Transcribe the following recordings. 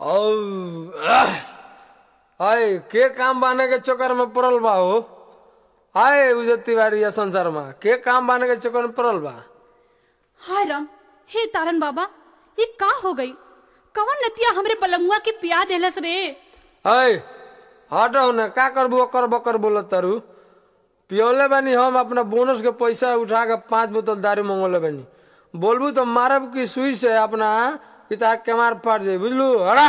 औ आय के काम बाने के चक्कर में पड़ल बा हो आय उजत तिवारी या संसार में के काम बाने के चक्कर में पड़ल बा हाय राम हे तारन बाबा ये का हो गई कवन नतिया हमरे पलंगुआ के पिया देलस रे आय हटो न का करबू ओकर बकर बोलत तारू पियोले बानी हम अपना बोनस के पैसा उठा के पांच बोतल दारू मंगोले बानी बोलबू तो मारब की सुई से अपना पिता के मार फाट जाई बुझलू हड़ा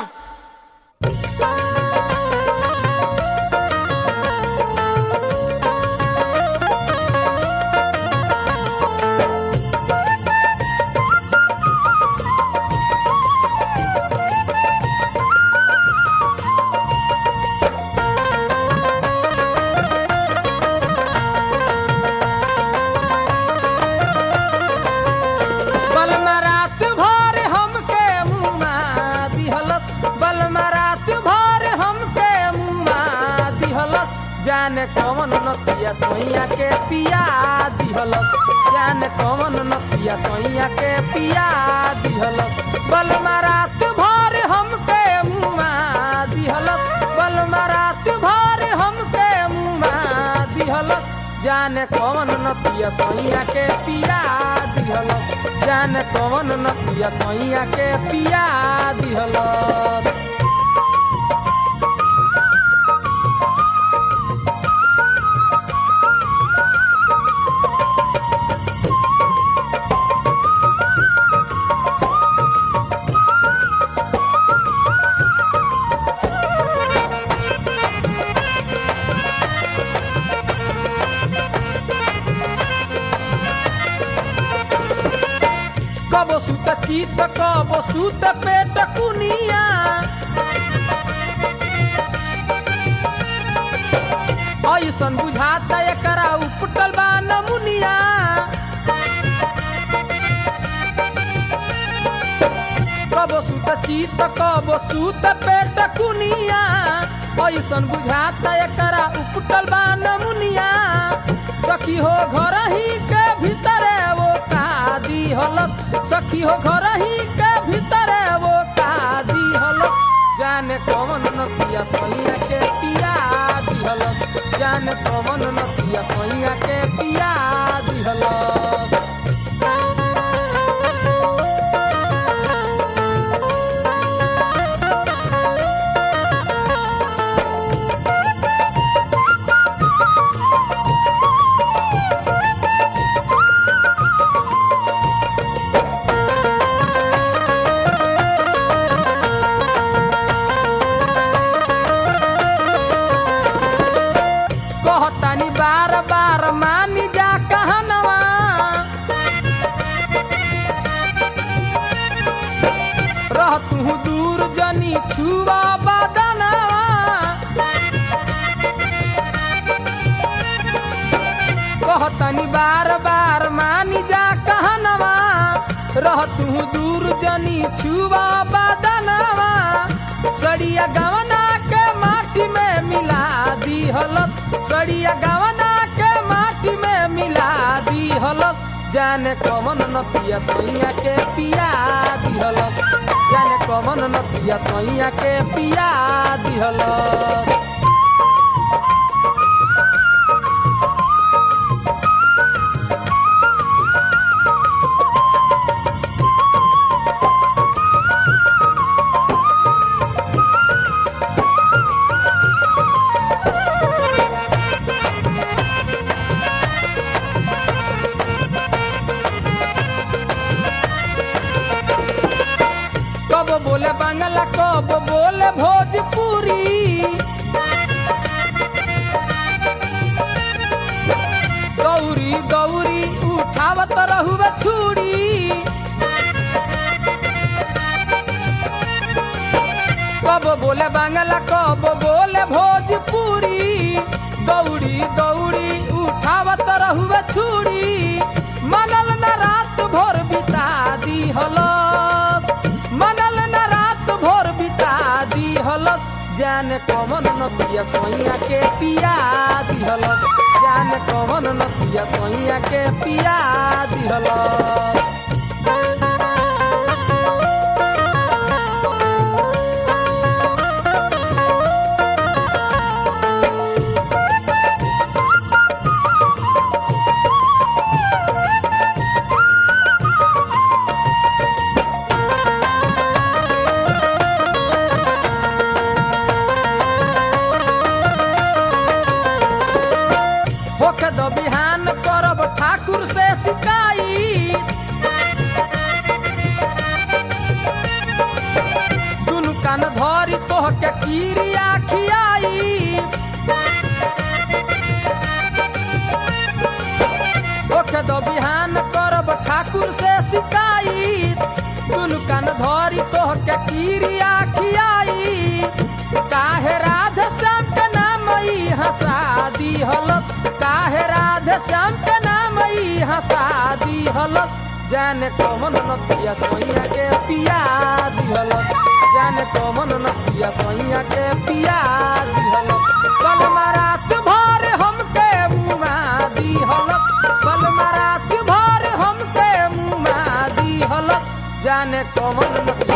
बलमा रात भर हमके मुमा दिहलस बलमा रात भर हमके मुमा दिहलस जाने कौन नतिया सोइया के पिया दिहलस जाने कौन नतिया सोइया के पिया दिहलस बलमा रात भर हमके मुमा दिहलस बलमा रात भर हमके मुमा दिहलस जाने कौन नतिया सोइया के पिया दिहलस जाने कौन नतिया सोइया के पिया दिहलस कबो सुत चित कबो सुत पेट कुनिया ऐसन बुझाता एकरा उपटल बा नमुनिया कबो सुत चित कबो सुत पेट कुनिया ऐसन बुझाता एकरा उपटल बा नमुनिया सखी हो घर ही के भीतरे वो कादी हलत सखी हो घर ही के भीतरे वो कादी हलत जाने कौन नतिया सोइया के पिया दिहलत जाने कौन नतिया सोइया के पिया दिहलत कहतानी बार बार मानी जा कहनवा रह तू दूर जनी छुआ बदनवा कहतानी बार बार मानी जा कहनवा रह तू दूर जनी छुआ बदनवा सड़िया गवना के माटी में मिला दी हलत सड़िया गवना के माटी में मिला दी हलत जाने कमन नतिया सोइया के पिया दी हलत जाने कमन नतिया सोइया के पिया दी हलत कब बोले बांग्ला कब बोले भोजपुरी गौरी गौरी उठावत रहुए छुरी कब बोले बांग्ला कब बोले भोजपुरी गौरी गौरी उठावत रहुए छुरी मनल न रात भोर बिता दी हलस मनल न रात भोर बिता दी हलस जाने कमन नतिया सोइया के पिया दी हलस जाने कमन नतिया सोइया के पिया दी हलस कान धरी तोह के कीरिया खियाई ओके दो बिहान करब ठाकुर से शिकायत दुनु कान धरी तोह के कीरिया खियाई काहे राधे श्याम के नाम ई हंसा दी हलत काहे राधे श्याम के नाम ई हंसा दी हलत जाने कौन नतिया सोइया के पिया दी हलत जाने कौन नतिया सोइया के पिया दी हलत कल रात भर हमके मुआ दी हलत कल रात भर हमके मुआ दी हलत जाने कौन नतिया